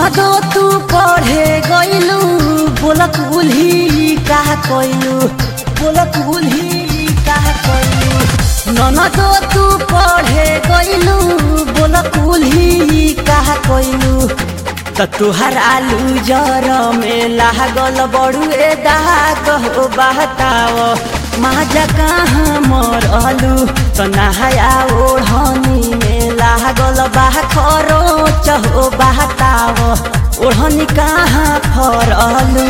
ननदो तू पढ़े गइलू बोलक उल्ही का कइलू बोलक उल्ही का कइलू ननदो तू पढ़े गइलू बोलक उल्ही का कइलू त तुहर आलू जर में लागल बड़ुए दाग हो बहताव माजा कहाँ मरलू त नहाया ओढ़नी में लागल बा खरो चहो बहताव ओढ़नी कहाँ फरलू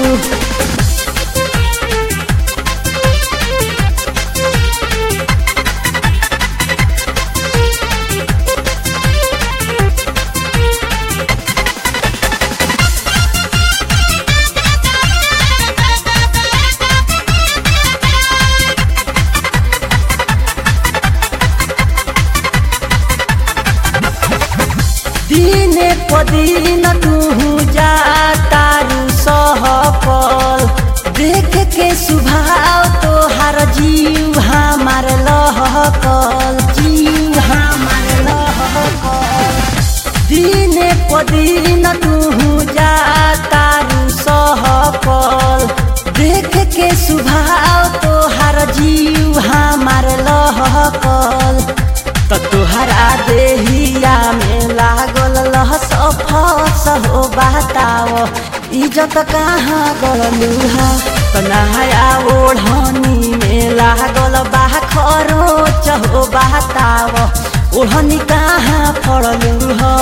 दिने पदिन तू जा तारू सहपल देख के सुभाव तोहार जीव हमार लहकल जीव हमार लहकल दिने पदिन तू जा तारू सहपल देख के सुभाव तोहार जीव हमार लहकल त तोहरा देहिया में लागल लहस फस हो बताव इज्जत कहाँ गलूहा त नहाया ओढ़नी में लागल बा खरो चहो बताव ओढ़नी कहाँ फड़लू ह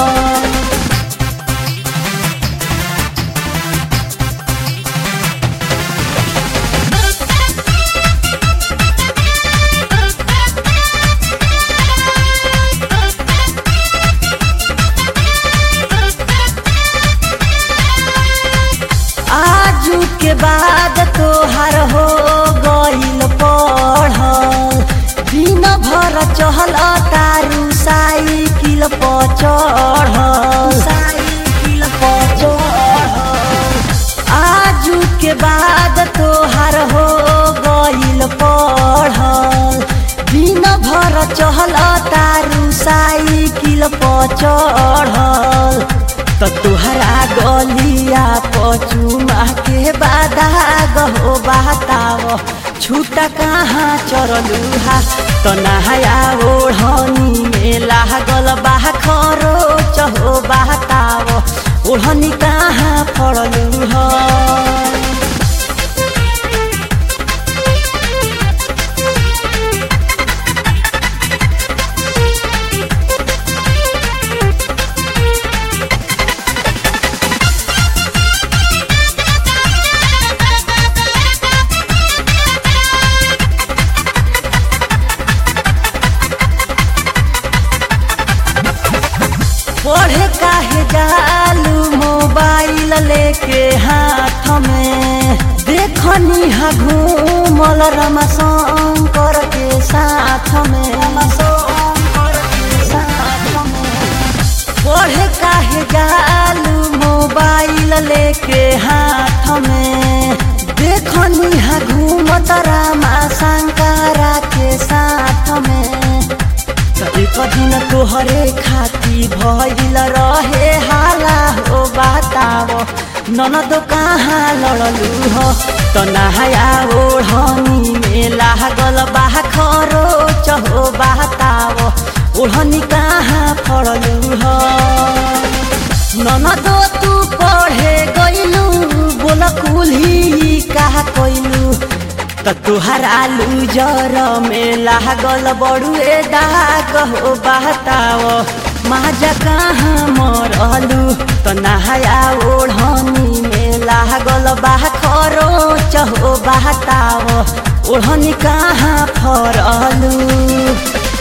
आजू के बाद तोहर हो गइल पढ़ल दिन भर चहल तारू साइकिल पर चढ़ल साइकिल पर चढ़ल आजू के बाद तोहर हो गइल पढ़ल दिन भर चहल तारू साइकिल पर चढ़ल त तुहरा गलिया पचुमा के बादा गहो बाताव छुटा कहाँ चरलू हा त नहाया ओढ़नी में लागल बा खरो चहो बाताव ओढ़नी कहाँ फड़लू ह पढ़े काहे जालू मोबाइल लेके हाथ में देखनी हा घूमल रमा शंकर के साथ में पढ़े काहे जालू मोबाइल लेके हाथ में देखनी हा घूमत रामा शंकरा के साथ में त एक दिन तोहरे खाती भइल रहे हाला हो बताव ननद कहाँ लड़लू हो त नहाया ओढ़नी में लागल बा खरो चहो बताव ओढ़नी कहाँ फड़लू हो ननद तू पढ़े गइलू बोल कुल्ही कहा कइलू त तुहार आलू जर में लागल बड़ुए दाग हो बहताव माजा कहाँ मरलू त नहाया ओढ़नी में लागल बा खरो चहो बहताव ओढ़नी कहाँ फरलू